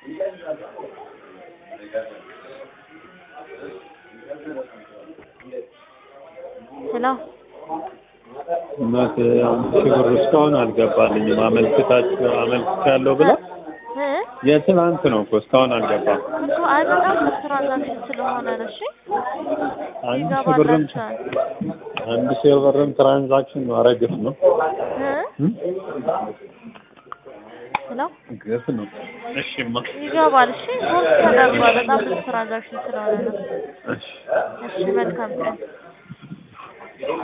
ሄሎ እናት አምስት ሺህ ብር እስካሁን አልገባልኝም። አመልክታችሁ አመልክቻለሁ ብላ እ የትናንት ነው እኮ እስካሁን አልገባም። እኮ አይ በጣም ብዙ ትራንዛክሽን ስለሆነ ነው። እሺ አንድ ሺህ ብርም ይገባላችኋል። አንድ ሺህ ብርም ትራንዛክሽን ነው። ኧረ ግፍ ነው እ እም? ሄሎ ግፍ ነው። እሺማ ይገባል። እሺ ፖስት ተደርጓል። በጣም ብዙ ትራንዛክሽን ስለሆነ ነው። እሺ እሺ መልካም ቀን